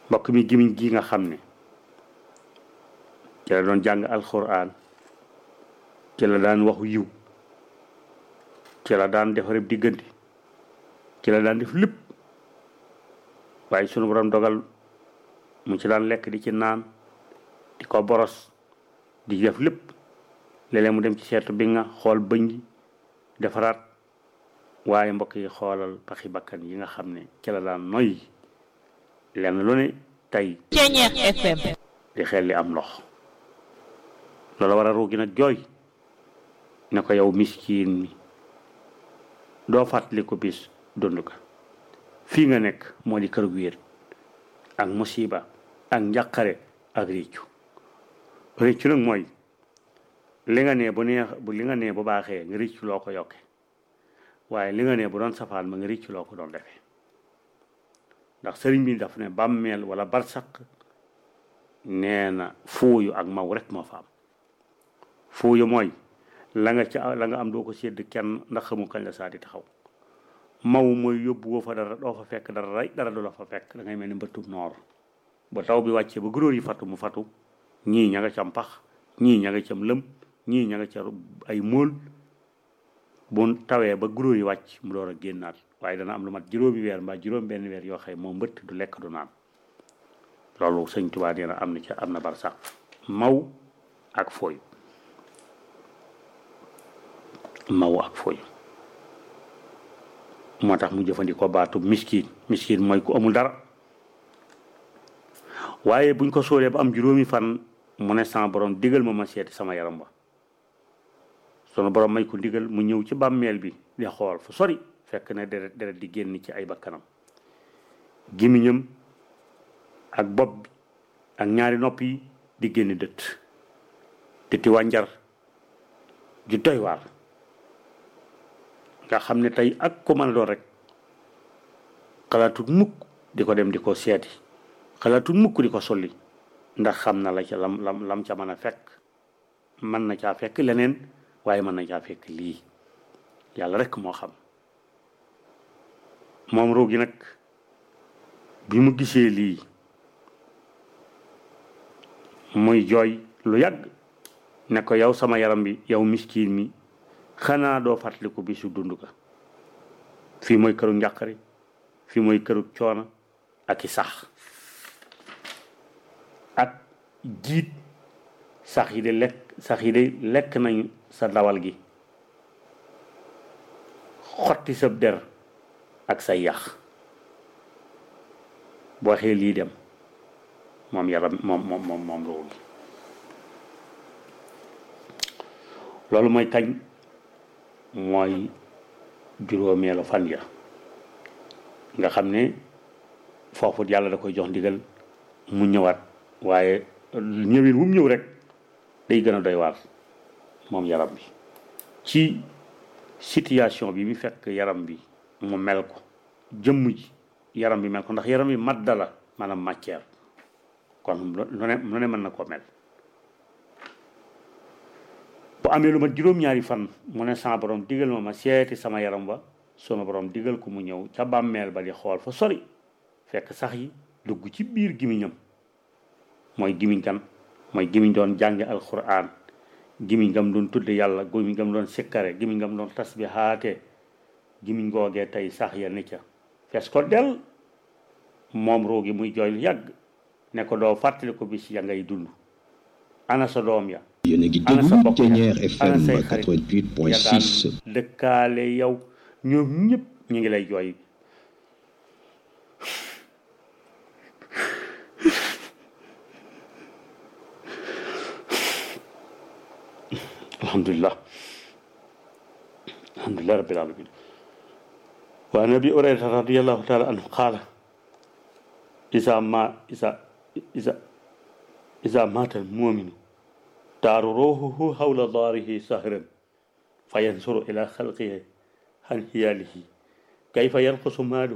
mbokk mi gimiñ gi nga xam ne ci la doon jàng alxuraan ci la daan waxu yiw ci la daan defareb diggante ci la daan def lépp waaye sunu borom dogal mu ci daan lekk di ci naan di ko boros di def lépp léeg-léeg mu dem ci seetu bi nga xool bëñ gi defaraat waaye mbokk yi xoolal paxi bakkan yi nga xam ne ci la daan noy lenn lu ne tey Ceñeex FM di xel li am ndox loolu war a ruugi nag jooy ne ko yow miskiin mi doo fàttali ko bis dund ka fii nga nekk moo di kër gu wéet ak musiba ak njàqare ak réccu réccu nag mooy li nga nee bu neex bu li nga nee bu baaxee nga réccu loo ko yokke waaye li nga nee bu doon safaan ma nga réccu loo ko doon defee ndax sëriñ bi daf ne bàmmeel wala barsaq nee na fuuyu ak maw rek moo fa am fuuyu mooy la nga ca la nga am doo ko sédd kenn ndax xamu kañ la saa di taxaw maw mooy yóbbu woo fa dara doo fa fekk dara rey dara du la fa fekk da ngay mel ni mbëttum noor ba taw bi wàccee ba guróor yi fatu mu fatu ñii ña nga cam pax ñii ña nga cam lëm ñii ña nga ca ay móol bu tawee ba guróor yi wàcc mu door a génnaat waaye dana am lu mat juróomi weer mbaa juróom benn weer yoo xëy moom mbëtt du lekk du naan loolu sëñ Tuubaa nee na am na ca am na bar sax maw ak fooy maw ak fooy moo tax mu jëfandikoo baatu miskin miskin mooy ku amul dara waaye buñ ko sóoree ba am juróomi fan mu ne sama borom digal ma ma seeti sama yaram ba sunu borom may ko digal mu ñëw ci bàmmeel bi di xool fu sori fekk na deret deret di génn ci ay bakkanam gémmiñam ak bopp bi ak ñaari nopp yi di génn dëtt dëtti wànjar ju doy waar nga xam ne tey ak ko mën a doon rek xalaatut mukk di ko dem di ko seeti xalaatut mukk di ko solli ndax xam na la ca lam lam lam ca mën a fekk mën na caa fekk leneen waaye mën na caa fekk lii yàlla rek moo xam moom ruugi nag bi mu gisee lii muy jooy lu yàgg ne ko yow sama yaram bi yow miskiin mi xanaa doo fàttaliku bisu dund ka fii mooy këru njàqare fii mooy këru coono ak i sax ak jiit sax yi de lekk sax yi de lekk nañu sa dawal gi xotti sa der ak say yax boo xee lii dem moom yaram moom moom moom moom loolu loolu mooy kañ mooy juróomeelu fan ya nga xam ne foofu yàlla da koy jox ndigal mu ñëwaat waaye ñëwin wu mu ñëw rek day gën a doy waar moom yaram bi ci situation bi mu fekk yaram bi mu mel ko jëmm ji yaram bi mel ko ndax yaram bi madda la maanaam matière kon lu ne lu ne mën na koo mel bu amee lu ma juróom-ñaari fan mu ne sama borom digal ma ma seeti sama yaram ba sama borom digal ko mu ñëw ca bàmmeel ba di xool fa sori fekk sax yi dugg ci biir gimiñam mooy gimiñ kan mooy gimiñ doon jànge alquran gimiñ gam doon tudde yàlla gimiñ gam doon sikkare gimiñ gam doon tasbihaate gimiñ googee tey sax ya ni ca fees ko del moom roogi muy jooy lu yàgg ne ko doo fàttali ko bis ya ngay dund ana sa doom ya yéen a ngi ana sa déglu bokk ya Ténière ana FM say xarit ya 88.6 daan dëkkaale yow ñoom ñëpp ñu ngi lay jooy alhamdulillah alhamdulillah rabbil alamin wa an abi hurayrata radiallahu taala anhu qaala isa ma isa isa isa mata almuminu daaru ruuhuhu hawla daarihi sahran fayansuru ila xalqihi han hiyaalihi kayfa yanqusu maaluhu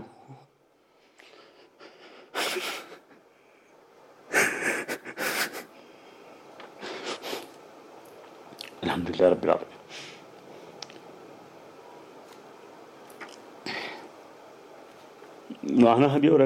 alhamdulillah rabbil alamin wax na abi